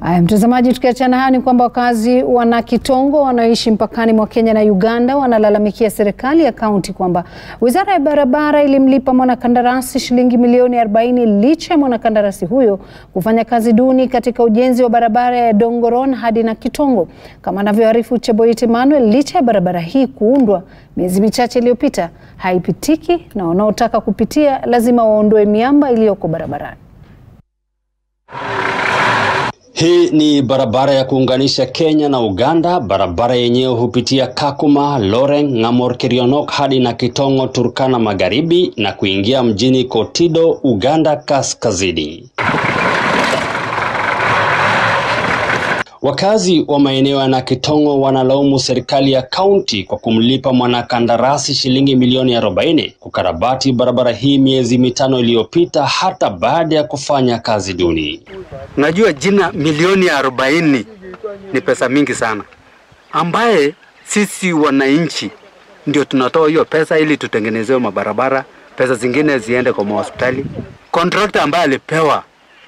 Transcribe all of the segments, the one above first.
Haya, mtazamaji, tukiachana haya ni kwamba wakazi wa Nakitongo wanaoishi mpakani mwa Kenya na Uganda wanalalamikia serikali ya kaunti kwamba wizara ya barabara ilimlipa mwanakandarasi shilingi milioni 40 licha ya mwanakandarasi huyo kufanya kazi duni katika ujenzi wa barabara ya Dongoron hadi Nakitongo. Kama anavyoarifu Cheboit Emmanuel, licha ya barabara hii kuundwa miezi michache iliyopita, haipitiki na wanaotaka kupitia lazima waondoe miamba iliyoko barabarani. Hii ni barabara ya kuunganisha Kenya na Uganda. Barabara yenyewe hupitia Kakuma, Loreng, Ng'amor, Kerionok hadi Nakitongo, Turkana Magharibi na kuingia mjini Kotido, Uganda Kaskazini. Wakazi wa maeneo ya Nakitongo wanalaumu serikali ya kaunti kwa kumlipa mwanakandarasi shilingi milioni 40 kukarabati barabara hii miezi mitano iliyopita hata baada ya kufanya kazi duni. Najua jina milioni arobaini ni pesa mingi sana, ambaye sisi wananchi ndio tunatoa hiyo pesa ili tutengenezewe mabarabara, pesa zingine ziende kwa mahospitali. Kontrakta ambaye alipewa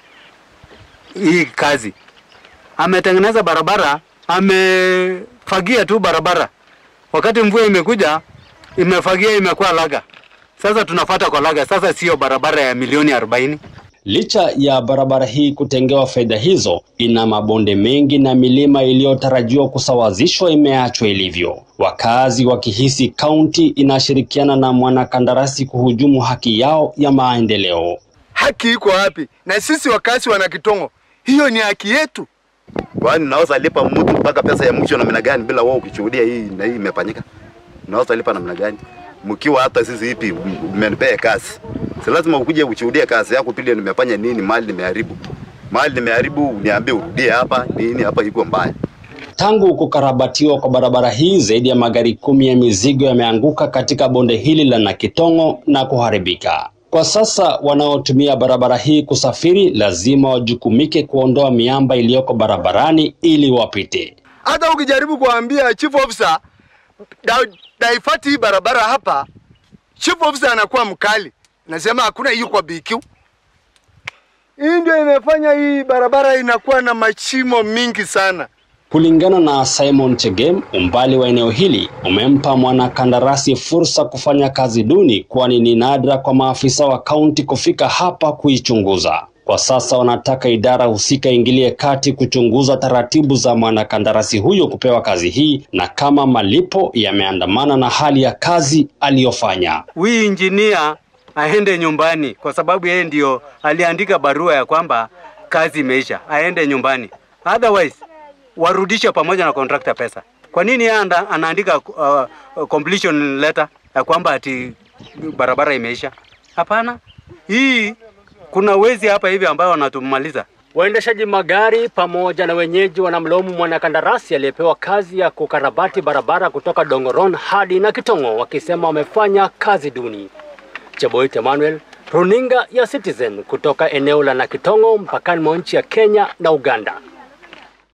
hii kazi ametengeneza barabara, amefagia tu barabara, wakati mvua imekuja imefagia, imekuwa laga. Sasa tunafata kwa laga, sasa siyo barabara ya milioni arobaini. Licha ya barabara hii kutengewa fedha hizo, ina mabonde mengi na milima iliyotarajiwa kusawazishwa imeachwa ilivyo, wakazi wakihisi kaunti inashirikiana na mwanakandarasi kuhujumu haki yao ya maendeleo. Haki iko wapi? Na sisi wakazi wa Nakitongo, hiyo ni haki yetu. Kwani naweza lipa mtu mpaka pesa ya mwisho namna gani bila wao kushuhudia hii na hii imefanyika? Naweza lipa namna gani? Mkiwa hata sisi ipi mmenipea kazi. Si lazima ukuje ushuhudie kazi yako pili nimefanya nini mali nimeharibu. Mali nimeharibu uniambie urudie hapa nini hapa iko mbaya. Tangu kukarabatiwa kwa barabara hii, zaidi ya magari kumi ya mizigo yameanguka katika bonde hili la Nakitongo na kuharibika. Kwa sasa wanaotumia barabara hii kusafiri lazima wajukumike kuondoa miamba iliyoko barabarani ili wapite. Hata ukijaribu kuambia chief officer da, daifati hii barabara hapa, chief officer anakuwa mkali, nasema hakuna hiyo kwa BQ. Hii ndio imefanya hii barabara inakuwa na mashimo mingi sana. Kulingana na Simon Chegem, umbali wa eneo hili umempa mwanakandarasi fursa kufanya kazi duni, kwani ni nadra kwa maafisa wa kaunti kufika hapa kuichunguza. Kwa sasa wanataka idara husika ingilie kati kuchunguza taratibu za mwanakandarasi huyo kupewa kazi hii na kama malipo yameandamana na hali ya kazi aliyofanya. Huyu injinia aende nyumbani, kwa sababu yeye ndio aliandika barua ya kwamba kazi imeisha, aende nyumbani. Otherwise warudishe pamoja na contractor pesa. Kwa nini yeye anaandika uh, completion letter ya kwamba ati barabara imeisha? Hapana, hii kuna wezi hapa hivi ambao wanatumaliza. Waendeshaji magari pamoja na wenyeji wanamlaumu mwanakandarasi aliyepewa kazi ya kukarabati barabara kutoka Dongoron hadi Nakitongo wakisema wamefanya kazi duni. Cheboit Emmanuel, runinga ya Citizen kutoka eneo la Nakitongo mpakani mwa nchi ya Kenya na Uganda.